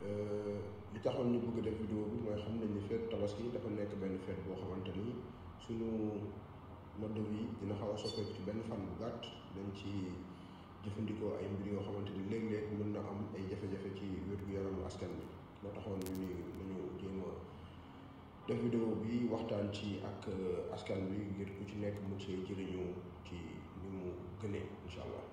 li taxoon ñu bëgg def vidéo bi mooy xam nañ ni feetu tabaski dafa nekk benn feet boo xamante ni suñu mode de vie dina xaw a soppeeku ci benn fan bu gàtt dañ ci jëfandikoo ay mbir yoo xamante ni léeg-léeg mën na am ay jafe-jafe ci wér-gu-yaramu askan bi moo taxoon ñu ni nañu jéem a def vidéo bi waxtaan ci ak askan bi ngir ku ci nekk mu see jëriñu ci ni mu gënee incha allah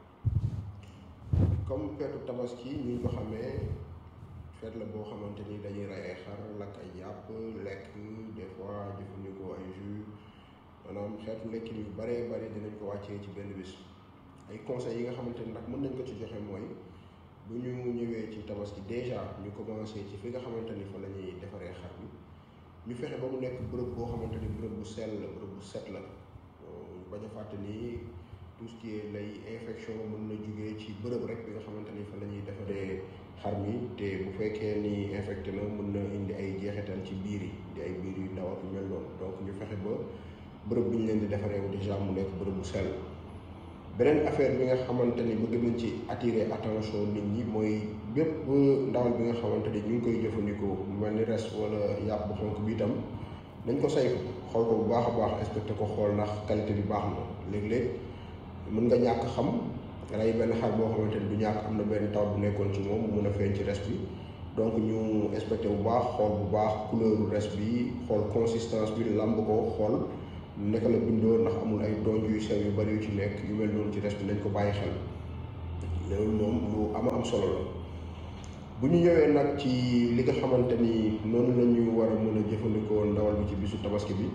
comme feetu tabaski ñu ngi ko xamee feet la boo xamante ni dañuy rey ay xar lakk ay yàpp lekk des fois jëfandikoo ay jus maanaam xeetu lekkin yu baree bari dinañ ko wàccee ci benn bis ay conseils yi nga xamante ni nag mën nañ ko ci joxe mooy bu ñu ñëwee ci tabaski déjà ñu commencé ci fi nga xamante ni fa la ñuy defaree xar bi ñu fexe ba mu nekk bërëb boo xamante ni bërëb bu sell la bërëb bu set la bañ a fàtte ni tout ce qui est lay infection mën na jugee ci bërëb rek bi nga xamante ni fa la ñuy defaree xar mi te bu fekkee ni infecté na mën na indi ay jeexital ci biir yi di ay biir yu ndaw ak yu mel noonu donc ñu fexe ba bërëb bi ñu leen di defaree déjà mu nekk bërëb bu sell beneen affaire bi nga xamante ni bëgg nañ ci attirer attention nit ñi mooy bépp ndawal bi nga xamante ni ñu ngi koy jëfandikoo mu mel ni res wala yàpp bu xonk bi itam nañ ko saytu xool ko bu baax a baax inspecté ko xool ndax qualité bi baax na léeg-léeg mën nga ñàkk xam rey benn xar boo xamante ni du ñàkk am na benn taw bu nekkoon ci moom mun a feeñ ci res bi donc ñu inspecté bu baax xool bu baax couleur res bi xool consistance bi làmb ko xool naka la bindoo ndax amul ay donj yu sew yu bari yu ci nekk yu mel noonu ci res bi nañ ko bàyyi xel loolu moom lu ama am solo la bu ñu ñëwee nag ci li nga xamante ni noonu la ñu war a mën a jëfandikoo ndawal bi ci bisu tabaski bi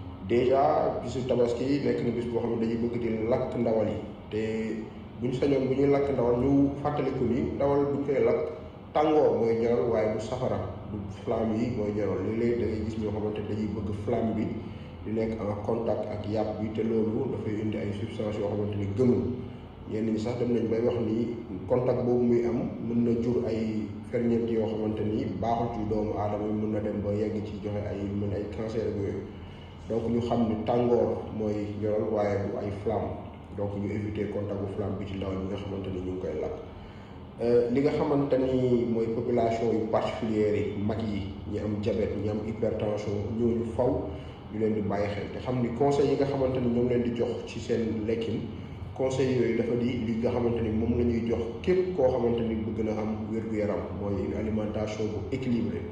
déjà bisu tabaski nekk na bis boo xam ne dañuy bëgg di lakk ndawal yi te bu ñu sañoon bu ñuy lakk ndawal ñu fàttaliku ni ndawal bu ñu koy lakk tàngoor mooy ñoral waaye du safara du flamme yi mooy ñoral léeg-léeg da ngay gis ñoo xamante dañuy bëgg flamme bi di nekk en contact ak yàpp bi te loolu dafay indi ay substances yoo xamante ni gënul ñenn ñi sax dem nañ bay wax ni contact boobu muy am mën na jur ay ferñeent yoo xamante ni baaxul ci doomu aadama yi mën na dem ba yegg ci joxe ay mën ay cancer ak yooyu donc ñu xam ni tàngoor mooy ñoral waaye du ay flamme donc ñu éviter contact bu flamme bi ci ndaw ñi nga xamante ni ñu ngi koy lakk li nga xamante ni mooy population yu particulière yi mag yi ñi am diabète ñi am hypertension ñooñu faw ñu leen di bàyyi xel te xam ni conseils yi nga xamante ni ñoom leen di jox ci seen lekkin conseils yooyu dafa di li nga xamante ni moom la ñuy jox képp koo xamante ni bëgg na am wér-gu-yaram mooy une alimentation bu équilibrée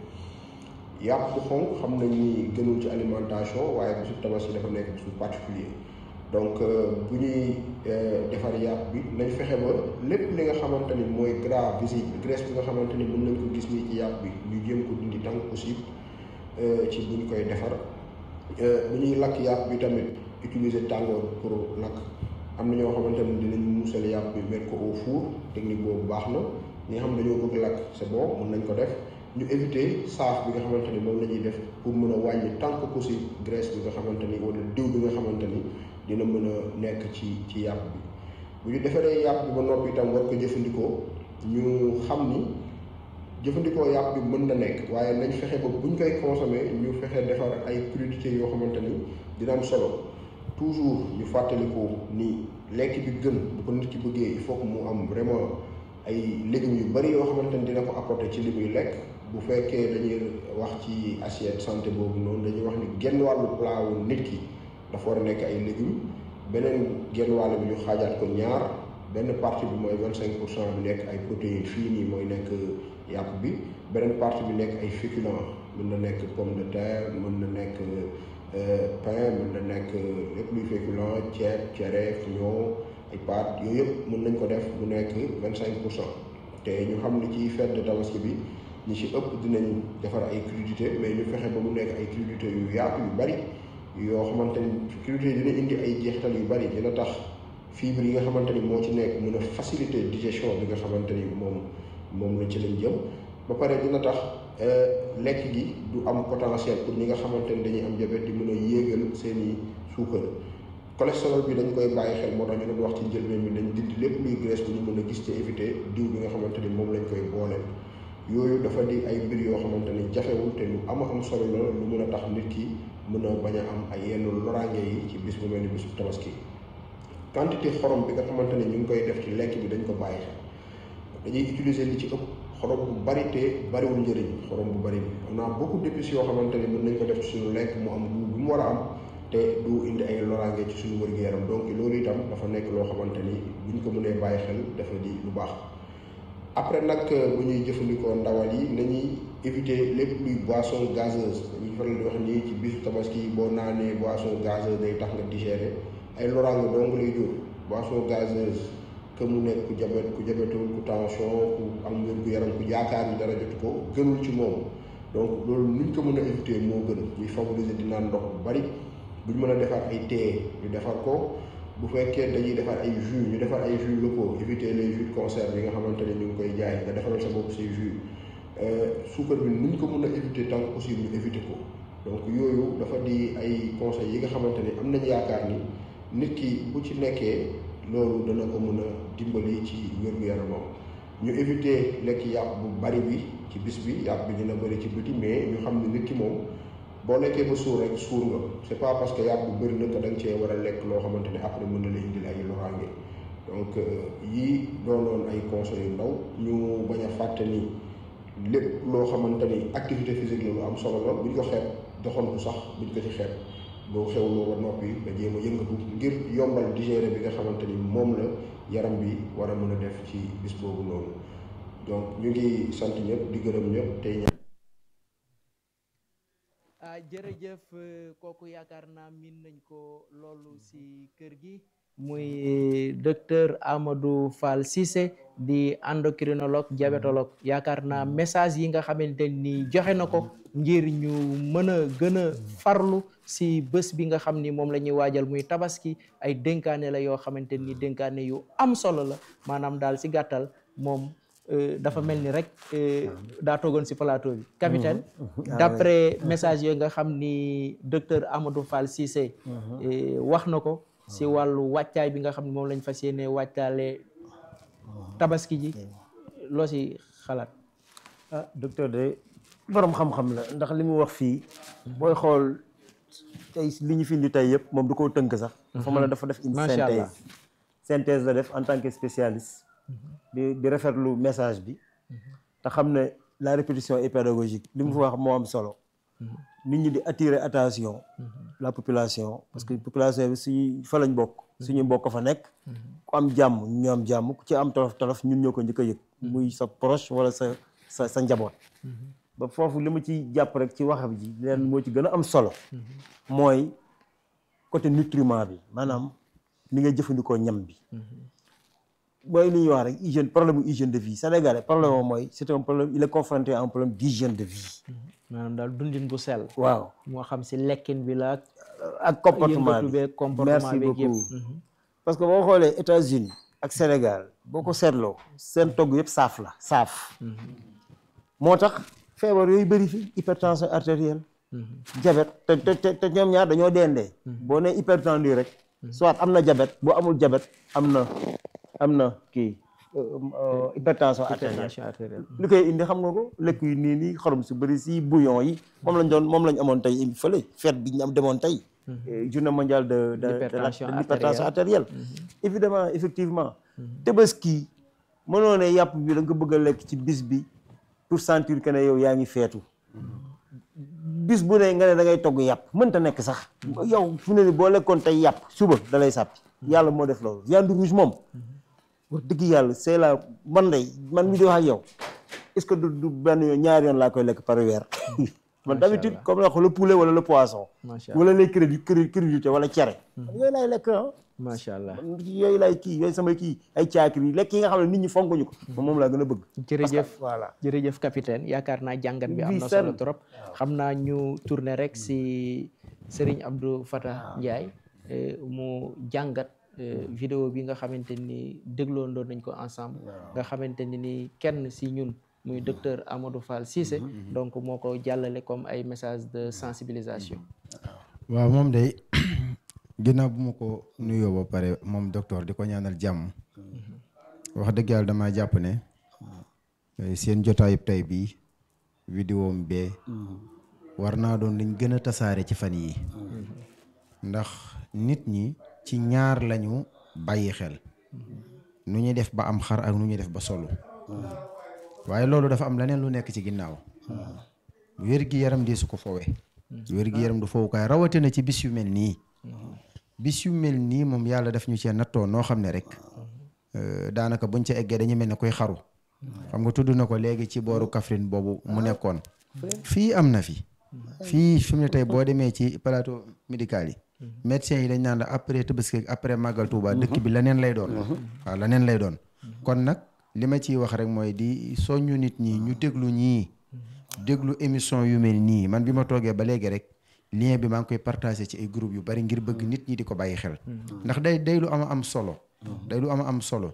yàpp bu xonk xam nañ ni gënul ci alimentation waaye bisu tabaski dafa nekk bisu particulier donc bu ñuy defar yàpp bi nañ fexe ba lépp li nga xamante ni mooy gras visible graisse bi nga xamante ni mën nañ ko gis nii ci yàpp bi ñu jéem ko dindi tant que possible ci bu ñu koy defar bu ñuy lakk yàpp bi tamit utiliser tàngoor pour lakk am na ñoo xamante ni dinañ musal yàpp bi mettre ko au four technique boobu baax na ñi nga xam dañoo bëgg lakk c'est bon mën nañ ko def ñu éviter saaf bi nga xamante ni moom la ñuy def pour mën a wàññi tant que possible graisse bi nga xamante ni wala diw bi nga xamante ni dina mën a nekk ci ci yàpp bi bu ñu defaree yàpp bi ba noppi itam war ko jëfandikoo ñu xam ni jëfandikoo yàpp bi mën na nekk waaye nañ fexe ba buñ koy consommer ñu fexe defar ay crudités yoo xamante ni dina am solo toujours ñu fàttaliku ni lekk bi gën bu ko nit ki bëggee il faut que mu am vraiment ay légumes yu bari yoo xamante ni dina ko apporter ci li muy lekk bu fekkee dañuy wax ci assiette santé boobu noonu dañuy wax ni genn wàllu plat wu nit ki dafa war a nekk ay légumes beneen genn wàll bi ñu xaajaat ko ñaar benn partie bi mooy vingt cinq pour cent bi nekk ay protéines fii nii mooy nekk yàpp bi beneen partie bi nekk ay féculents mën na nekk pomme de terre mën na nekk pain mën na nekk lépp luy féculent ceeb cere ñoo ay pâtes yooyu yëpp mën nañ ko def mu nekk vingt cinq pour cent te ñu xam ni ci fête de tabaski bi ñi ci ëpp dinañ defar ay crudités mais ñu fexe ba mu nekk ay crudités yu yaatu yu bari yoo xamante ni crudités dina indi ay jeexital yu bari dina tax fibre yi nga xamante ni moo ci nekk mën a faciliter digestion bi nga xamante ni moom moom la ci lañ jëm ba pare dina tax lekk gi du am potentiel pour ñi nga xamante ni dañuy am diabète di mën a yéegal seeni suukar cholestérol bi dañ koy bàyyi xel moo tax ñu doon wax ci njëlbeen bi dañ dindi lépp luy graisse bu ñu mën a gis te éviter diw bi nga xamante ni moom lañ koy booleel yooyu dafa di ay mbir yoo xamante ni jafewul te lu ama am solo la lu mën a tax nit ki mën a bañ a am ay yenn loraange yi ci bis bu mel ni bisu tabaski quantité xorom bi nga xamante ni ñu ngi koy def ci lekk bi dañ ko bàyyi xel dañuy utiliser li ci ëpp xorom bu bari te bariwul njëriñ xorom bu bari bi on a beaucoup d'épices yoo xamante ni mën nañ ko def ci suñu lekk mu am goût bu mu war a am te du indi ay loraange ci suñu wér-gu-yaram donc loolu itam dafa nekk loo xamante ni buñ ko mënee bàyyi xel dafa di lu baax après nag bu ñuy jëfandikoo ndawal yi nañuy éviter lépp luy boisson gazeuse dañuy faral di wax nii ci bisu tabaski boo naanee boisson gazeuse day tax nga digérer ay loraange dong lay jur boisson gazeuse que mu nekk ku jabet ku jabetul ku tension ku am wér-gu-yaram ku yaakaar ni dara jotu ko gënul ci moom donc loolu nuñ ko mën a éviter moo gën ñuy favoriser di naan ndox bu bari buñ mën a defar ay thé ñu defar ko bu fekkee dañuy defar ay jus ñu defar ay jus locaux éviter les jus de conserve yi nga xamante ne ñu ngi koy jaay nga defaral sa bopp say jus suukar bi nuñ ko mën a éviter tant que possible ñu éviter ko donc yooyu dafa di ay conseils yi nga xamante ni am nañ yaakaar ni nit ki bu ci nekkee loolu dana ko mën a dimbali ci wér-gu-yaramam ñu éviter lekk yàpp bu bari bi ci bis bi yàpp bi dina bëri ci biti mais ñu xam ne nit ki moom boo lekkee ba suur rek suur nga c'est pas parce que yàpp bu bëri na que da nga cee war a lekk loo xamante ne après mën na la indil ay loraange donc yii doonoon ay conseils yu ndaw ñu bañ a fàtte ni lépp loo xamante ni activité physique la lu am solo la buñ ko xeeb doxantu sax buñ ko ci xeeb boo xewloo ba noppi nga jéem a yëngatu ngir yombal digérer bi nga xamante ni moom la yaram bi war a mën a def ci bis boobu noonu donc ñu ngi sant ñëpp di gërëm ñëpp tey ñaan ah jërëjëf kooku yaakaar naa miin nañ ko loolu si kër gi muy docteur Amadou Fall Cissé di endocrinologue diabétologue yaakaar naa message yi nga xamante ni joxe na ko ngir ñu mën a gën a farlu si bés bi nga xam ni moom la ñuy waajal muy tabaski ay dénkaane la yoo xamante ni dénkaane yu am solo la maanaam daal si gàttal moom dafa mel ni rek daa toogoon si plateau bi capitaine d'après message yooyu nga xam ni docteur Amadou Fall Cissé wax na ko si wàllu wàccaay bi nga xam ne moom lañ fas yéene wàccaale tabaski ji loo si xalaat ah docteur de borom xam-xam la ndax li mu wax fii booy xool tey li ñu fi indi tey yëpp moom du ko tënk sax dafa mën a dafa def une Macha Allah. synthèse synthèse la def en tant que spécialiste di di rafetlu message bi te xam ne la répétition est pédagogique li mu fa wax moo am solo nit ñi di attirer attention la population parce que population bi suñu fa lañ bokk suñu mbokk fa nekk ku am jàmm ñu am jàmm ku ci am tolof tolof ñun ñoo ko njëkk a yëg muy sa proche wala sa sa sa njaboot ba foofu li ma ci jàpp rek ci waxam ji leen moo ci gën a am solo mooy côté nutriment bi maanaam ni nga jëfandikoo ñam bi mooy li ñuy wax rek hygiène problème mu hygiène de vie sénégalais problème moom mooy c'est un problème il est confronté à un problème d'hygiène de vie maanaam daal dundin bu sell waaw moo xam si lekkin bi la ak ak comportement yëngatu bi beeg comportement merci beeg yëpp beaucoup parce que boo xoolee États-Unis ak Sénégal boo ko seetloo seen togg yëpp saaf la saaf moo tax feebar yooyu bëri fi hypertension artérielle diabète te te te te ñoom ñaar dañoo dendee boo nee hypertendu rek soit am na diabète boo amul diabète am na am na kii euh, euh, hypertension artérielle hypertension artérielle li koy indi xam nga ko lekk yu nii nii xorom su bëri si bouillon yi moom lañ doon moom lañ amoon tey fële fête bi ñu am demoon tey eh, journée mondiale de de de la- L'hypertension de l'hypertension artérielle évidemment effectivement tabaski mënoo ne yàpp bi da nga ko bëgg a lekk ci bis bi pour sentir que ne yow yaa ngi feetu bis bu ne nga ne da ngay togg yàpp mënta nekk sax yow fu ne ni boo lekkoon tey yàpp suba da lay sàppi yàlla moo def loolu viande rouge moom wax dëgg yàlla c'est la man day man mi di wax ak yow est-ce que du du benn yoon ñaari yoon laa koy lekk par weer man d'habitude comme la wax le poulet wala le poisson macha allah wala les crédits crédité wala cere yooyu laay lekk ah macha allah man yooyu laay kii yooyu samay kii ay caakiri yi lekk yi nga xam ne nit ñi fonkuñu ko moom moom laa gën a bëgg jërëjëf voilà jërëjëf capitaine yaakaar naa jàngat bi am Oui, na seen. solo trop xam naa ñu tourner rek si Serigne Abdou Fatah Ndiaye eh, mu jàngat eh, vidéo bi nga xamante ni dégloondoon nañ ko ensemble nga xamante ni ni kenn si ñun muy docteur Amadou Fall Cissé donc moo ko jàllale comme ay message de sensibilisation waaw moom day ginnaaw bu ma ko nuyoo ba pare moom docteur di ko ñaanal jàmm wax dëgg yàlla damaa jàpp ne eh, seen jotaayub tey bii vidéo am bee war naa doon liñ gën a tasaare ci fan yi ndax nit ñi ci ñaar lañu bàyyi xel nu ñuy def ba am xar ak nu ñuy def ba solu waaye loolu dafa am leneen lu nekk ci ginnaaw wér gi yaram di su ko fowe wér gi yaram du fowukaay rawatina ci bis yu mel nii bis yu mel nii moom yàlla daf ñu cee nattoo noo xam ne rek daanaka buñ ca eggee dañu mel ne koy xaru xam nga tudd na ko léegi ci booru Kaffrine boobu mu nekkoon fii am na fi fii fi mu ne tey boo demee ci plateau médical yi médecins yi dañ naan la après Tabaski après Màggal Tuuba dëkk bi leneen lay doon waaw leneen lay doon kon nag li ma ciy wax rek mooy di soññu nit ñi ñu déglu ñii déglu émission yu mel nii man bi ma toogee ba léegi rek lien bi maa ngi koy partagé ci ay groupe yu bari ngir bëgg nit ñi di ko bàyyi xel ndax day day lu am am solo day lu am am solo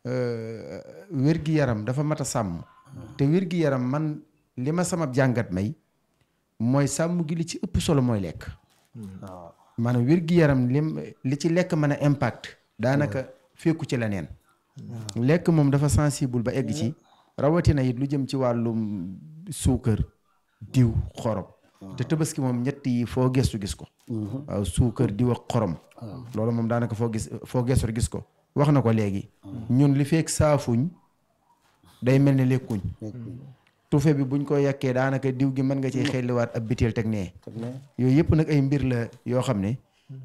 wér-gi-yaram dafa mat a sàmm te wér-gi-yaram man li ma sama jàngat may mooy sàmm gi li ci ëpp solo mooy lekk waaw maanaam wér-gi-yaram lim li ci lekk mën a impact daanaka fekku ci leneen lekk moom dafa sensible ba egg ci rawatina it lu jëm ci wàllum suukar diw xorom te tabaski moom ñett yi foo gestu gis ko waaw suukar diw ak xorom loolu moom daanaka foo gis foo gestu gis ko wax na ko léegi ñun li fekk saafuñ day mel ni lekkuñ tufe bi buñ ko yàkkee daanaka diw gi mën nga ciy xelliwaat ab biteel teg nee yooyu yëpp nag ay mbir la yoo xam ne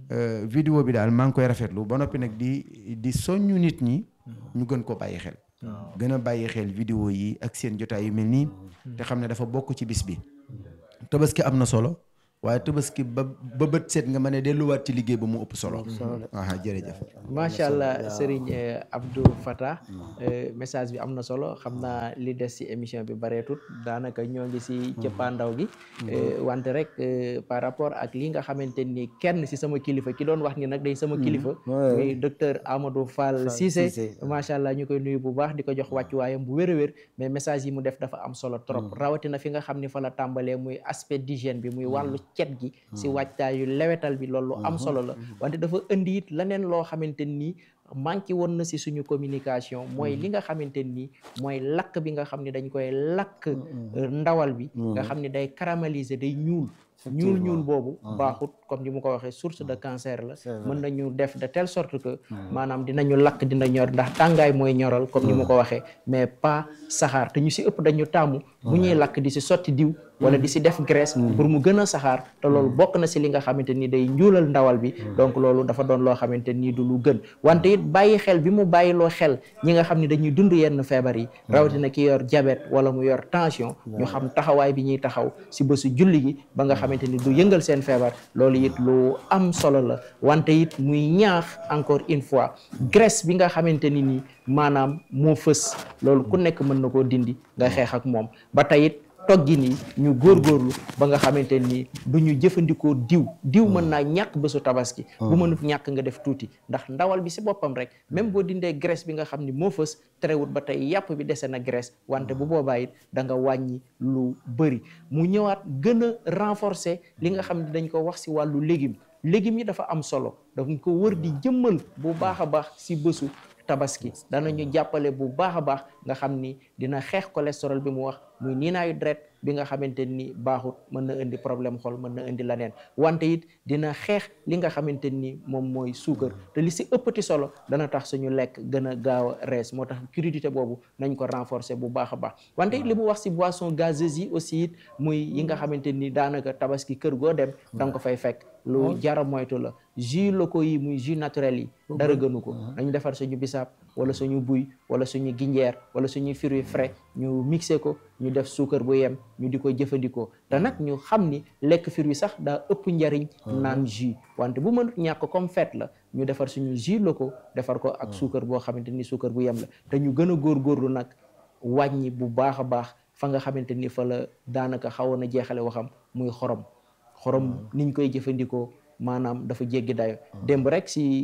vidéo bi daal maa ngi koy rafetlu ba noppi nag di di soññu nit ñi ñu gën ko bàyyi xel gën a bàyyi xel vidéo yi ak seen jotaay yu mel nii te xam ne dafa bokk ci bis bi tabaski am na solo waaye tabaski ba ba bët set nga mën a delluwaat ci liggéey ba mu ëpp solo aha jërëjëf macha allah Serigne Abdou Fatah message bi am na solo xam naa li des ci émission bi bareetut daanaka ñoo ngi ci cëppaandaw gi wante rek par rapport ak li nga xamante ni kenn ci sama kilifa ki doon wax ni nag day sama kilifa muy docteur Amadou Fall Cissé macha allah ñu koy nuyu bu baax di ko jox wàccuwaayam bu wér a wér mais message yi mu def dafa am solo trop rawatina fi nga xam ni fa la tàmbalee muy aspect d'hygiène bi muy wàllu cet gi si wàccaayu lewetal bi loolu am solo la wante dafa indi it leneen loo xamante nii manqué woon na si suñu communication mooy li nga xamante nii mooy lakk bi nga xam ne dañ koy lakk ndawal bi nga xam ne day caraméliser day ñuul ñuul ñuul boobu baaxut comme ni mu ko waxee source de cancer la mën nañu def de telle sorte que maanaam dinañu lakk dina ñor ndax tàngaay mooy ñoral comme ni mu ko waxee mais pas saxaar te ñu si ëpp dañu tàmmu bu ñuy lakk di si sotti diw wala di si def graisse pour mu gën a saxaar te loolu bokk na si li nga xamante ni day njuulal ndawal bi donc loolu dafa doon loo xamante ni du lu gën wante it bàyyi xel bi mu bàyyiloo xel ñi nga xam ne dañuy dund yenn feebar yi rawatina ki yor diabète wala mu yor tension ñu xam taxawaay bi ñuy taxaw si bésu julli gi ba nga xamante ni du yëngal seen feebar loolu it lu am solo la wante it muy ñaax encore une fois graisse bi nga xamante ni nii maanaam moo fës loolu ku nekk mën na koo dindi nga xeex ak moom ba tey it toggin yi ñu góorgóorlu ba nga xamante ni du ñu jëfandikoo diw diw mën naa ñàkk bésu tabaski bu mënut ñàkk nga def tuuti ndax ndawal bi si boppam rek même boo dindee graisse bi nga xam ni moo fës terewut ba tey yàpp bi dese na graisse wante bu boobaa it da nga wàññi lu bëri mu ñëwaat gën a renforcer li nga xam ne dañ ko wax si wàllu légume légumes yi dafa am solo dañ ko wër di jëmmal bu baax a baax si bésu tabaski danañu jàppale bu baax a baax nga xam ni dina xeex cholestérol bi mu wax muy niinaayu deret bi nga xamante ni baaxut mën na indi problème xol mën na indi leneen wante it dina xeex li nga xamante ni moom mooy suukar te li si ëppati solo dana tax suñu lekk gën a gaaw a rees moo tax crudité boobu nañ ko renforcer bu baax a baax wante it li mu wax si boisson gazeuse yi aussi it muy yi nga xamante ni daanaka tabaski kër goo dem da nga ko fay fekk lu jara moytu la jus locaux yi muy jus naturel yi dara gënu ko nañu defar suñu bisaab wala suñu buy wala suñu ginjeer wala suñu fruits frais ñu mixé ko ñu def suukar bu yem ñu di ko jëfandikoo te nag ñu xam ni lekk fruits sax daa ëpp njariñ naan jus wante bu mënut ñàkk comme fête la ñu defar suñu jus locaux defar ko ak suukar boo xamante ni suukar bu yem la te ñu gën a góorgóorlu nag wàññi bu baax a baax fa nga xamante ni fa la daanaka xawoon a jeexale waxam muy xorom xorom niñ koy jëfandikoo maanaam dafa jéggi dayo démb rek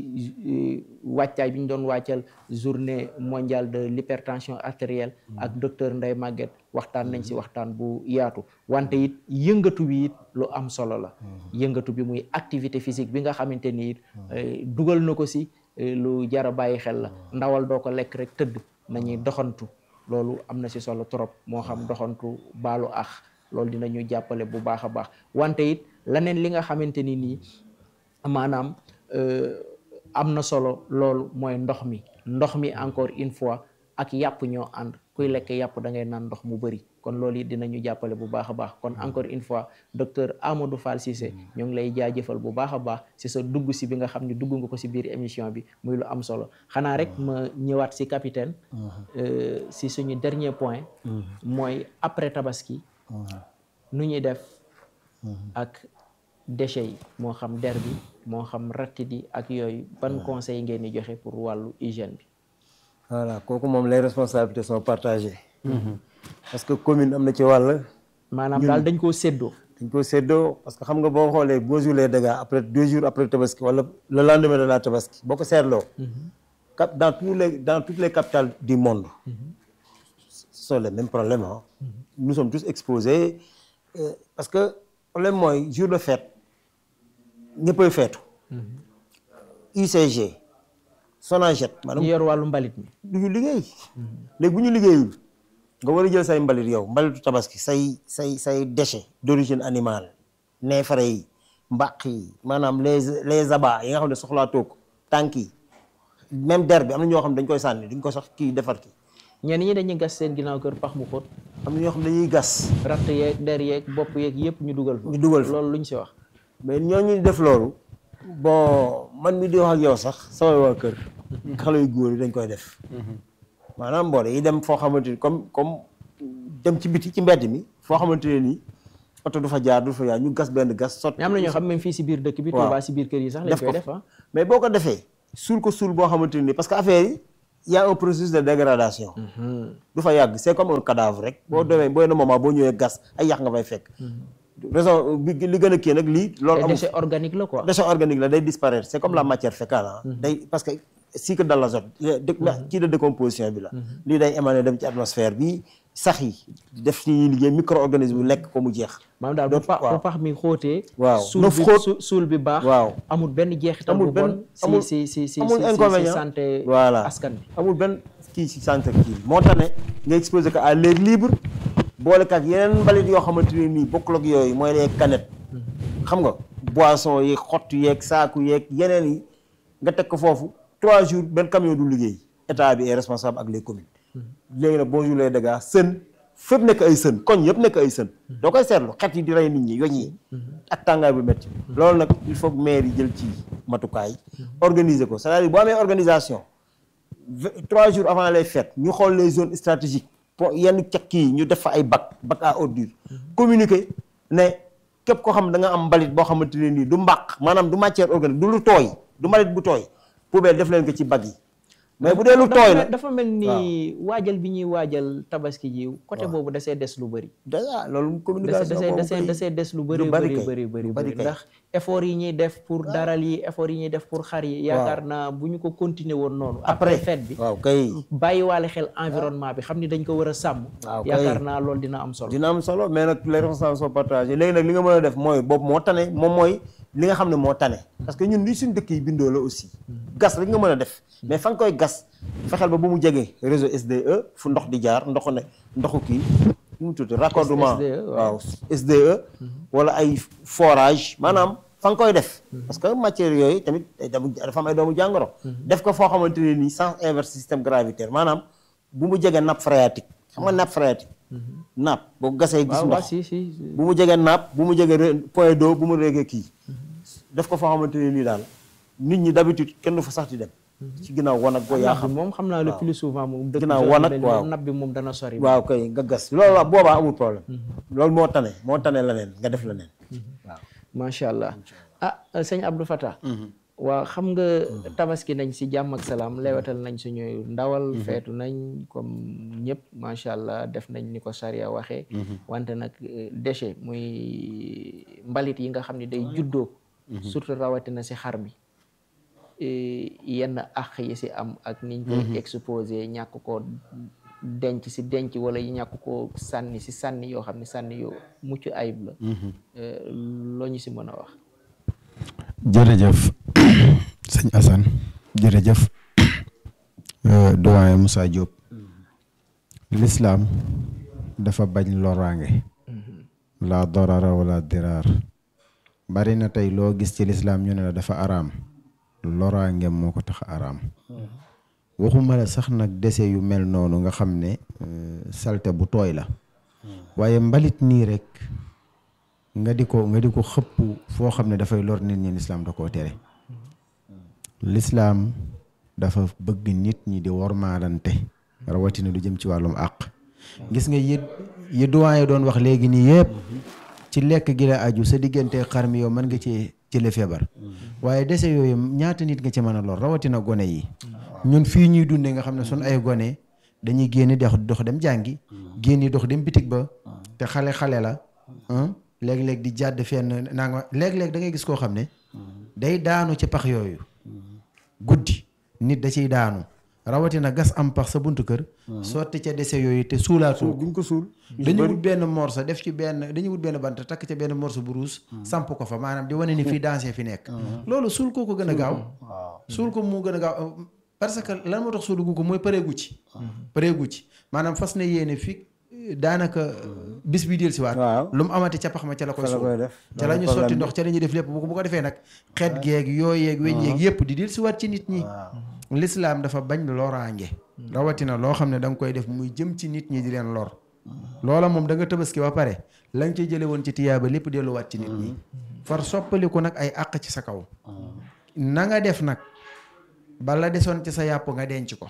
si wàccaay bi ñu doon wàccal journée mondiale de l'hypertension artérielle ak docteur Ndeye Maguette waxtaan nañ si waxtaan bu yaatu wante it yëngatu bi it lu am solo la yëngatu bi muy activité physique bi nga xamante ni it dugal na ko si lu jara bàyyi xel la ndawal doo ko lekk rek tëdd nañuy doxantu loolu am na si solo trop moo xam doxantu baalu ax loolu dinañu jàppale bu baax a baax wante it leneen li nga xamante ni nii maanaam am na solo loolu mooy ndox mi ndox mi encore une fois ak yàpp ñoo ànd kuy lekk yàpp da ngay naan ndox mu bëri kon loolu it dinañu jàppale bu baax a baax kon encore une fois docteur Amadou Fall Cissé ñoo ngi lay jaajëfal bu baax a baax si sa dugg si bi nga xam ne dugg nga ko si biir émission bi muy lu am solo xanaa rek ma ñëwaat si capitaine si suñu dernier point mooy après tabaski nu ñuy def ak déchets yi moo xam der bi moo xam rattit yi ak yooyu ban conseil ngeen di joxe pour wàllu hygiène bi voilà kooku moom les responsabilités sont partagées parce que commune am na ci wàll maanaam daal dañ koo séddoo dañ ko séddoo parce que xam nga boo xoolee boo jour les dégâts après deux jours après tabaski wala le lendemain de la tabaski boo ko seetloo cap dans tous les dans toutes les capitales du monde ce sont les mêmes problèmes ah nous sommes tous exposés euh, parce que problème mooy jour de fête ñëppay feetu UCG Sonaget ñu maanaam yor wàllu mbalit mi du ñu liggéey léegi bu ñu liggéeyul nga war a jël say mbalit yow mbalitu tabaski say say say déchets d'origine animale neefare yi mbaq yi maanaam les les abats yi nga xam ne soxlaa toog tànk yi même der bi am na ñoo xam ne dañ koy sànni duñ ko sax kii defar ki ñenn ñi dañuy gas seen ginnaaw kër pax mu xóot am na ñoo xam ne dañuy gas ratt yeeg der yeeg bopp yeeg yëpp ñu dugal fa ñu dugal fa loolu luñ si wax mais ñooñu def loolu bon man mi di wax ak yow sax samay waa kër xale yu góor yi dañ koy def maanaam mboole yi dem foo xamante ni comme comme dem ci biti ci mbedd mi foo xamante ne nii oto du fa jaar du fa jaar ñu gas benn gas sot mais am na ñoo xam même fii si biir dëkk bi waaw. Touba si biir kër yi sax lañ def koy ko def ah mais boo ko defee suul ko suul boo xamante ni parce que affaire yi y a un processus de dégradation du fa yàgg c'est comme un cadavre rek boo demee boo na moment boo ñëwee gas ay yàq nga fay fekk raison bi li gën a kii nag lii loolu te amul déchet organique la quoi déchet organique la day disparaître c'est comme la matière fécale ah day parce que cycle de l'azote kii de décomposition bi la lii day émaner dem ci atmosphère bi sax yi def ci ñuy liggéey micro-organisme bi lekk ko mu jeex maanaam daal bu Dootu- pax waaw. bu pax mi xóotee Waaw. suul Nof bi xóot. su- suul bi baax waaw amul benn jeexital amul bu benn bon si amul si si si amul si si inconvénient santé voilà askan bi amul benn kii ci santé kii moo tax ne nga exposé ko à l'air libre boole ak yeneen mbalit yoo xamante ne nii bokkul ak yooyu mooy les canettes xam nga boisson yeeg xott yeeg saaku yeeg yeneen yi nga teg ko foofu trois jours benn camion du liggéey état bi est responsable ak les communes léegi nag bonjour les dégâts sën fépp nekk ay sën koñ yëpp nekk ay sën doo koy seetlu xet yi di rey nit ñi yoñ yi ak tàngaay bu métti loolu nag il faut que maire yi jël ci matukaay organiser ko c'est-à-dire boo amee organisation vingt- trois jours avant les fêtes ñu xool les zones stratégiques pour yenn cekk yi ñu def fa ay bac bac à ordures communiquer ne képp koo xam da nga am mbalit boo xamante ne nii du mbaq maanaam du matière organique du lu tooy du mbalit bu tooy poubelle def leen ko ci bac yi mais bu dee lu dafa tooy mel- la dafa mel ni waajal bi ñuy waajal tabaski ji côté boobu dasee des lu bëri déjà loolu dasee communication dasee boobu dasee kay- dasee des lu bëri lu bari bëri kay, bëri lu bëri bari bëri kay. ndax effort yi ñuy def pour daral yi effort yi ñuy def pour xar yi yaakaar naa bu ñu ko continuer woon noonu après fête bi waaw kay bàyyiwaale xel environnement bi xam ni dañ ko war a sàmm Waaw, kay. yaakaar naa loolu dina am solo dina am solo mais nag les responsables sont partagés léegi nag li nga mën a def mooy boobu moo tane moom mooy li nga xam ne moo tane parce que ñun li suñ dëkk yi bindoo la aussi gas rek nga mën a def mais fa nga koy gas fexeel ba bu mu jegee réseau SDE fu ndox di jaar ndoxu ne ndoxu kii nu mu tudd raccordement SDE, waaw. waaw SDE wala ay forage maanaam fa nga koy def parce que matière yooyu tamit day dem- dafa am ay doomu jàngoro def ko foo xamante ne nii sens inverse système gravitaire maanaam bu mu jegee nappe phréatique xam nga nappe phréatique nappe boo ko gasee gis waaw waaw ndox si si bu mu jegee nappe bu mu jegee re- point d'eau bu mu regee kii def ko foo xamante ne nii daal nit ñi d'habitude kenn du fa sax di dem ci ginnaaw wanag boo yaa nab bi xam moom xam naa le plus souvent moom dëkk Ginnaaw zone wanag, mel ni waaw. moom nab bi moom dana sori waaw kay nga gas loolu la boobaa amul problème loolu moo tane moo tane leneen nga def leneen waaw macha allah ah sëñ Abdou Fatah waaw xam nga tabaski nañ si jàmm ak salaam lewetal nañ suñu ndawal feetu nañ comme ñëpp macha allah def nañ ni ko charia waxee wante nag eh, déchet muy mbalit yi nga xam ne day juddoo surtout rawatina si xar mi eh, yenn àq yi si am ak niñ koy exposé ñàkk ko denc si denc wala yi ñàkk ko sànni si sànni yoo xam ne sànni yoo mucc ayib la Eh, loo ñu si mën a wax jërëjëf sëñ Assane jërëjëf euh, doyen Moussa Diop l'islam dafa bañ loraange la dorara wala diraar bari na tey loo gis ci l'islam ñu ne la dafa araam loraange moo ko tax araam waxuma la sax nag dese yu mel noonu nga xam ne euh, salte bu tooy la waaye mbalit nii rek nga di ko nga di ko xëpp foo xam ne dafay lor nit ñi lislaam da koo tere lislaam dafa bëgg nit ñi di wormaalante rawatina lu jëm ci wàllum àq gis nga yi yi doyen doon wax léegi nii yëpp ci lekk gi la aju sa diggante xar mi yow mën nga ci jële feebar waaye dese yooyu ñaata nit nga ci mën a lor rawatina gone yi ñun fii ñuy dundee nga xam ne sun ay gone dañuy génn dox dox dem jàngi génni dox dem bitig ba te xale-xale la ah léeg-léeg di jàdd fenn naa nga léeg-léeg da ngay gis koo xam ne day daanu ci pax yooyu guddi nit da ciy daanu rawatina gas am pax sa buntu kër sotti ca dese yooyu te suulaatoo ko duñ ko suul dañu wut benn morso def ci benn dañu wut benn bant takk ca benn morso bu ruus samp ko fa maanaam di wane ni fii dansé fi nekk loolu suul koo ko gën a gaaw suul ko mu gën a gaaw parce que lan moo tax suulugu ko mooy pareegu ci pareegu ci maanaam fas na yéene fi daanaka bis bi del si waat waaw lu mu amati ca pax ma ca la koy fa la koy suul def ca la ñu sotti ndox ca la ñuy def lépp bu ko bu ko defee nag xeet geeg yooy yeeg weñ yeeg yëpp di del si waat ci nit ñi lislaam dafa bañ loraange rawatina loo xam ne da nga koy def muy jëm ci nit ñi di leen lor loola moom da nga tabaski ba pare la nga ci jële woon ci tiyaaba lépp delluwaat ci nit ñi far soppaliku nag ay àq ci sa kaw na nga def nag bala desoon ci sa yàpp nga denc ko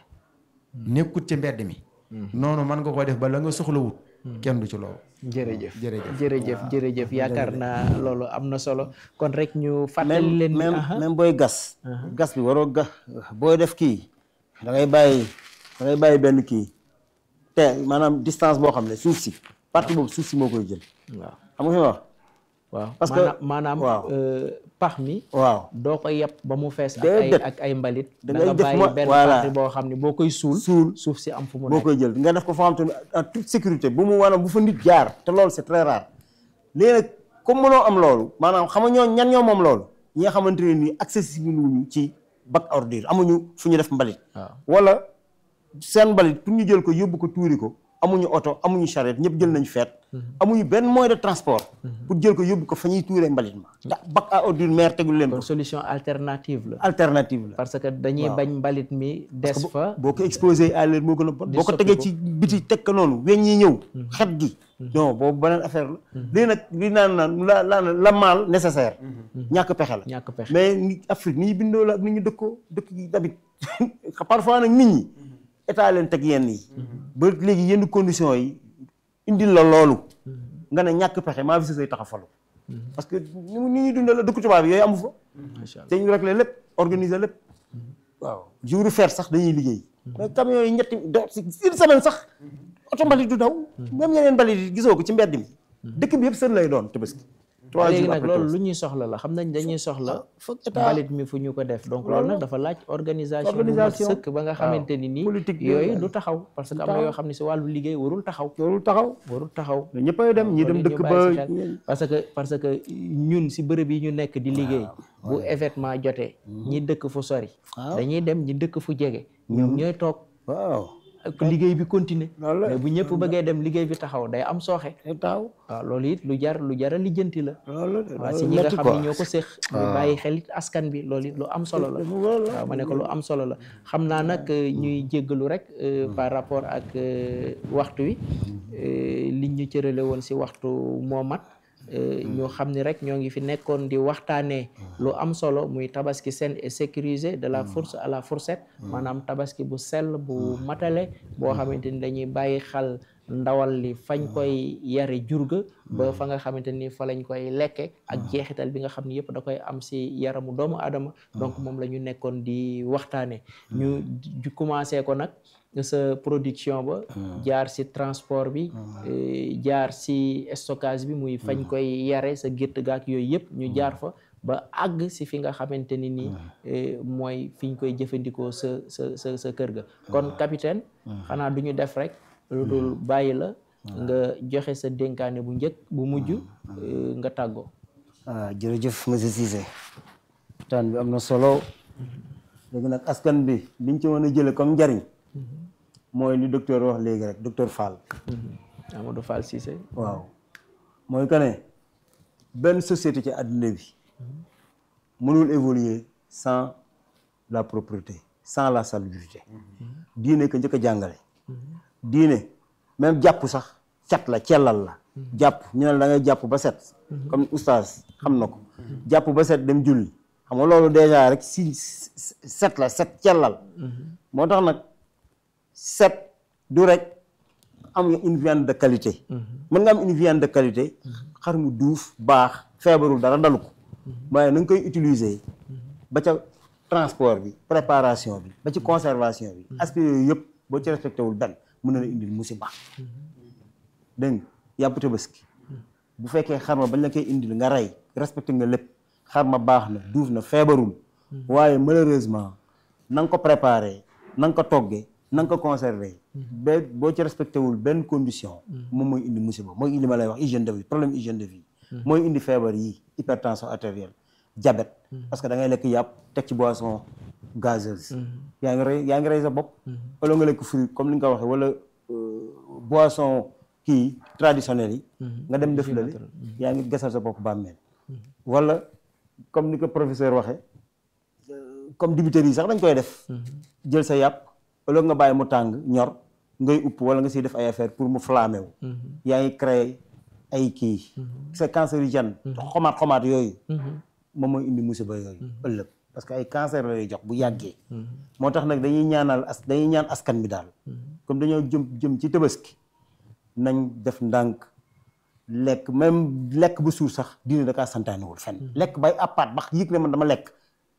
nekkut ci mbedd mi noonu mën nga ko def ba la nga soxlawut kenn du ci loolu jërëjëf jërëjëf jërëjëf jërëjëf yaakaar naa loolu am na solo kon rek ñu fàttali même leen ni même aha. même booy gas gas bi waroo gas booy def kii da ngay bàyyi da ngay bàyyi benn kii te maanaam distance boo xam ne suuf si partie boobu suuf si moo koy jël waaw xam nga fi ma wax waaw Parce que- maanaam maanaam waaw. euh, pax mi waaw doo ko yeb ba mu fees ak ay Déedéet. ak ay mbalit Da da ngay nga def bàyyi mo- benn voilà. partie boo xam ne boo koy suul suul suuf si am fu mu boo nekk koy jël nga def ko foo xam te ne en toute sécurité bu mu maanaam bu fa nit jaar te loolu c'est très rare léegi nag comme mënoo am loolu maanaam xam nga ñoo ñan ñoo moom loolu ñi nga xamante ne nii accessible wuñu ci bac ordure amuñu fu ñu def mbalit waaw wala seen mbalit pour ñu jël ko yóbbu ko tuuri ko amuñu oto amuñu charrette ñëpp jël nañu feet amuñu benn moyen de transport pour jël ko yóbbu ko fa ñuy tuuree mbalit ma ndax bac à ordure maire tegul leen ko kon solution alternative la alternative la parce que dañuy bañ mbalit mi des fa boo ko exposé à l'air moo gën a bon boo ko soppi tegee ko. ci biti teg ko noonu weñ yi ñëw xet gi non boobu beneen affaire la léegi nag li naan naan la la la mal nécessaire ñàkk pexe la ñàkk pexe mais ni Afrique ni ñu bindoo la ak ni ñu dëkkoo dëkk yi tamit parfois nag nit ñi état leen teg yenn yi ba léegi yenn conditions yi indil la loolu nga ne ñàkk pexe maa fi say tax a falu parce que ni ni ñuy dundee la dëkku tubaab yi yooyu amu fa macha allah te ñu réglé lépp organiser lépp waaw jour fer sax dañuy liggéey mais camions yi ñetti do si une semaine sax oto mbalit du daw même yeneen mbalit yi gisoo ko ci mbedd mi dëkk bi yëpp sën lay doon tabaski trois léegi jours nag après loolu tabaski. lu ñuy soxla la xam nañ dañuy soxla foog état mbalit mi fu ñu ko def donc loolu nag dafa laaj organisation bu mat Organisation. sëkk ba nga xamante ni nii Politique bi yooyu waaw. du taxaw parce que am na yoo xam ne si wàllu liggéey warul taxaw loolu taxaw warul taxaw mais ñëppay dem ñi dem loolu dëkk ñu ba bàyyi si xel. parce que parce que ñun si bërëb yi ñu nekk di liggéey bu événement jotee ñi dëkk fu sori dañuy dem ñi dëkk fu jege ñoom ñooy toog waaw ak liggéey bi continuer loolu la mais bu ñëpp bëggee dem liggéey bi taxaw day am sooxe day taxaw waaw loolu it lu jar lu jar a lijjanti la loolu la waaw si ñi nga xam ne ñoo ko séq ñu bàyyi xel it askan bi loolu it lu am solo la waaw ma ne ko lu am solo la xam naa nag euh, ñuy jéggalu rek euh, par rapport ak euh, waxtu wi euh, liñ ñu cërale woon si waxtu moo mat euh, ñu xam ni rek ñoo ngi fi nekkoon di waxtaanee lu am solo muy tabaski saine et sécurisé de la fourche à la fourchette maanaam tabaski bu sell bu matale boo xamante ni dañuy bàyyi xel ndawal li fañ koy yare jurga ba fa nga xamante ni fa lañ koy lekke ak jeexital bi nga xam ni yëpp da koy am si yaramu doomu aadama donc moom la ñu nekkoon di waxtaane ñu ju commencé ko nag sa production ba jaar si transport bi eh, jaar si stockage bi muy fañ koy yare sa gétt gaak yooyu yëpp ñu jaar fa ba àgg si fi nga xamante ni nii eh, mooy fi ñu koy jëfandikoo sa sa sa sa kër ga kon capitaine xanaa du ñu def rek lu dul bàyyi la nga joxe sa dénkaane bu njëkk bu mujj eh, nga tàggoo ah jërëjëf monsieur Cissé waxtaan bi am na solo léegi nag askan bi liñ ci mën a jële comme njariñ mooy li docteur wax léegi rek docteur Fall Amadou Fall Cissé waaw mooy que ne benn société ci àdduna bi mënul évoluer sans la propreté sans la salubrité diine ko njëkk a jàngale diine même jàpp sax cat la cellal la jàpp ñu ne la da ngay jàpp ba set comme oustaz xam na ko jàpp ba set dem julli xam nga loolu déjà rek si set la set cellal moo tax nag set du rek am une viande de qualité mën nga am une viande de qualité xar mu duuf baax feebarul dara dalu ko waaye na nga koy utiliser ba ca transport bi préparation bi ba ci conservation bi aspect yooyu yëpp boo ci respecté wul benn mën na la indil musiba dégg nga yàpp tabaski bu fekkee xar ma bañ la koy indil nga rey respecté nga lépp xar ma baax na duuf na feebarul waaye malheureusement na nga ko préparé na nga ko toggee na nga ko conservé ba boo ci respecté wul benn condition moom mooy indi musiba mooy indi ma lay wax hygiène de vie problème hygiène de vie mooy indi feebar yi hypertension artérielle diabète parce que da ngay lekk yàpp teg ci boisson gazeuse yaa ngi rey yaa ngi rey sa bopp wala nga lekk fruit comme ni nga ko waxee wala boisson kii traditionnel yi nga dem def lali yaa ngi gasal sa bopp bàmmeel wala comme ni ko professeur waxee comme dibiteri yi sax dañ koy def jël sa yàpp wala nga bàyyi mu tàng ñor ngay upp wala nga siy def ay affaire pour mu flammé wu yaa ngi créé ay kii c'est cancérigène xomaat xomaat yooyu moom mooy indi musiba yooyu ëllëg parce que ay cancer la lay jox bu yàggee moo tax nag dañuy ñaanal as dañuy ñaan askan bi daal comme dañoo jëm jëm ci tabaski nañ def ndànk lekk même lekk bu suur sax diine da kaa santaanewul fenn lekk bay appaat bax yëg ne man dama lekk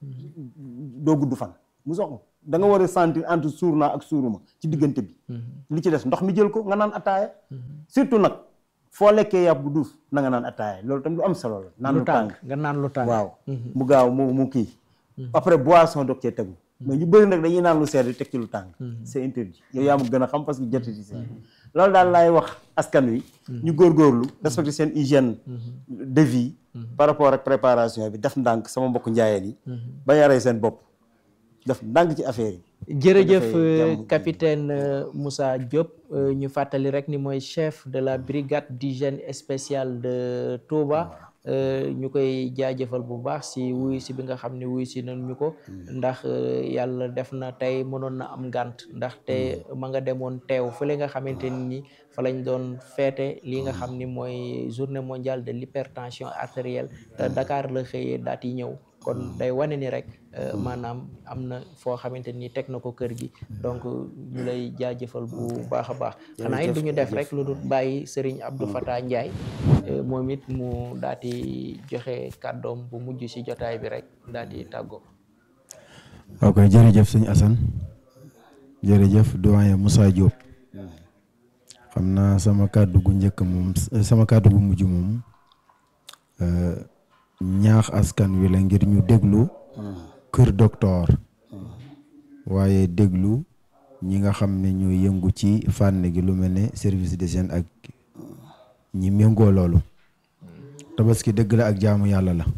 doo gudd fan mu sox da nga war a sentir entre suur naa ak suuruma ci diggante bi li ci des ndox mi jël ko nga naan attaaya surtout nag foo lekkee yàpp bu duuf na nga naan attaaya loolu tam lu am solo la naan lu tàng nga naan lu tàng waaw mu gaaw mu mu kii après boisson doog cee tegu mais ñu bëri nag dañuy naan lu sedd teg ci lu tàng c'est interdit yow yaa ma gën a xam parce que jotati si loolu daal laay wax askan wi ñu góorgóorlu respecter seen hygiène de vie par rapport ak préparation bi def ndànk sama mbokk njaayeen yi ba yaree seen bopp def ndànk ci affaire yi jërëjëf capitaine Moussa Diop ñu fàttali rek ni mooy chef de la brigade d'hygiène spéciale de Touba ñu koy jaajëfal bu baax si wuyu si bi nga xam ne wuyu si nañ ñu ko ndax yàlla def na tey mënoon na am ngànt ndax te ma nga demoon teew fële nga xamante ni fa lañ doon feete li nga xam ni mooy journée mondiale de l'hypertension artérielle te Dakar la xëyee daat yi ñëw kon day wane ni rek maanaam am na foo xamante ni teg na ko kër gi donc ñu lay jaajëfal bu baax a baax xanaa it du ñu def rek lu dul bàyyi Serigne Abdou Fatah Ndiaye moom it mu daal di joxe kàddoom bu mujj si jotaay bi rek daal di tàggoo. ok jërëjëf sëñ Assane jërëjëf doyen Moussa Diop xam naa sama kàddu gu njëkk moom sama kàddu gu mujj moom ñaax askan wi la ngir ñu déglu kër docteur waaye déglu ñi nga xam ne ñoo yëngu ci fànn gi lu mel ne service d'hygiène ak ñi méngoo loolu tabaski dëgg la ak jaamu yàlla la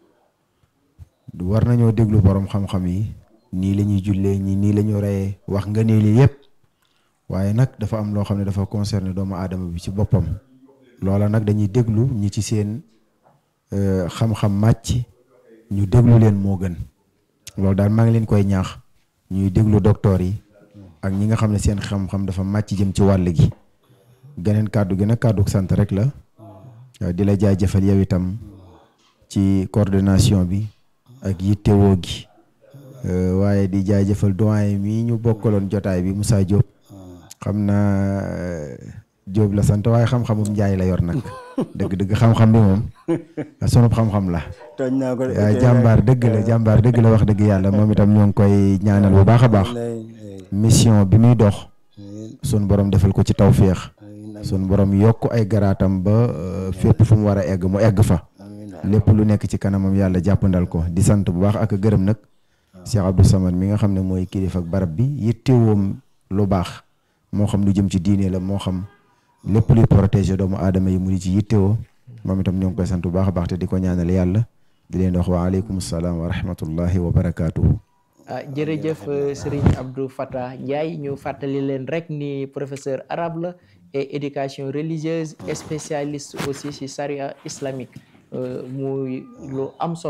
war nañoo déglu borom xam-xam yi nii la ñuy jullee ñi nii la ñu reyee wax nga ne lii yëpp waaye nag dafa am loo xam ne dafa concerné doomu aadama bi ci boppam loola nag dañuy déglu ñi ci seen xam-xam màcc ñu déglu leen moo gën loolu daal maa ngi leen koy ñaax ñuy déglu docteur yi ak ñi nga xam ne seen xam-xam dafa màcc jëm ci wàll gi geneen kàddu gi nag kàddu sant rek la di la jaajëfal yow itam ci coordination bi ak yittewoo gi waaye di jaajëfal doyen mii ñu bokkaloon jotaay bi Moussa Diop xam naa Diop la sant waaye xam-xamum njaay la yor nag dëgg-dëgg xam-xam bi moom sunub xam-xam la tooñ naa ko jàmbaar dëgg la jàmbaar dëgg la wax dëgg yàlla moom itam ñoo ngi koy ñaanal bu baax a baax mission bi muy dox sun borom defal ko ci tawféex sun borom yokk ay garaatam ba fépp fu mu war a egg mu egg fa lépp lu nekk ci kanamam yàlla jàppandal ko di sant bu baax ak gërëm nag Cheikh Abdou Samad mi nga xam ne mooy kilifa ak barab bi yittewoom lu baax moo xam lu jëm ci diine la moo xam lépp luy protéger doomu aadama yi mu di ci yittewoo moom itam ñoo ngi koy sant bu baax a baax te di ko ñaanal yàlla di leen wax wa aleykum salaam wa rahmatullahi wa barakaatuhu. ah jërëjëf Serigne Abdou Fatah Ndiaye ñu fàttali leen rek ni professeur arabe la et éducation religieuse et spécialiste aussi ci charia islamique muy lu am solo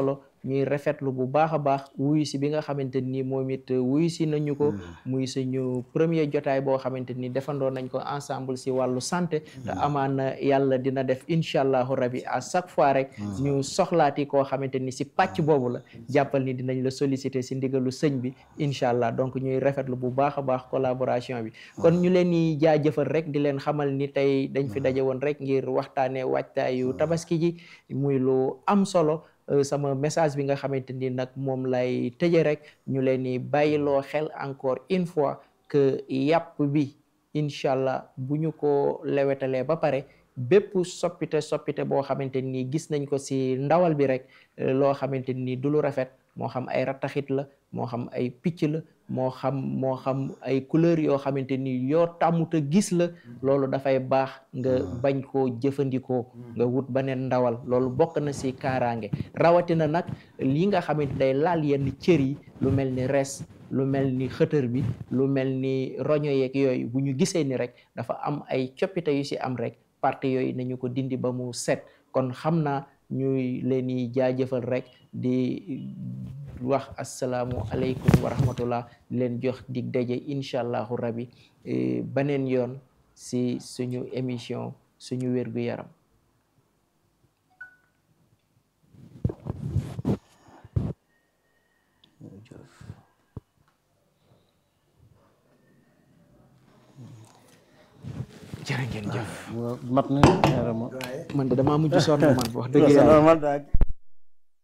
ñuy rafetlu bu baax a baax wuyu si bi nga xamante ni moom it wuyu si nañu ko muy suñu premier jotaay boo xamante ni defandoo nañ ko ensemble si wàllu santé te amaana yàlla dina def incha allahu rabi à chaque fois rek ñu soxlaati koo xamante ni si pàcc boobu la jàppal ni dinañ la solliciter si ndigalu sëñ bi incha allah donc ñuy rafetlu bu baax a baax collaboration bi kon ñu leen di jaajëfal rek di leen xamal ni tey dañ fi daje woon rek ngir waxtaanee waajtaayu tabaski ji muy lu am solo sama message bi nga xamante ni nag moom lay tëje rek ñu leen di bàyyiloo xel encore une fois que yàpp bi incha allah bu ñu ko lewetalee ba pare bépp soppite soppite boo xamante ni gis nañ ko si ndawal bi rek loo xamante ni du lu rafet moo xam ay rattaxit la moo xam ay picc la moo xam moo xam ay couleur yoo xamante ni yoo tàmmuta gis la loolu dafay baax nga bañ koo jëfandikoo nga wut beneen ndawal loolu bokk na si kaaraange rawatina nag li nga xamante day laal yenn cër yi lu mel ni res lu mel ni xëtër bi lu mel ni roño yeeg yooyu bu ñu gisee ni rek dafa am ay coppite yu si am rek parti yooyu nañu ko dindi ba mu set kon xam naa ñuy leen di jaajëfal rek di wax asalaamu aleykum wa rahmatullah di leen jox dig daje incha allahu rabi beneen yoon si suñu émission suñu wérgu yaram jërë ngeen jëf mat na man de damaa mujj sonn man wax dëgg yàlla normal daal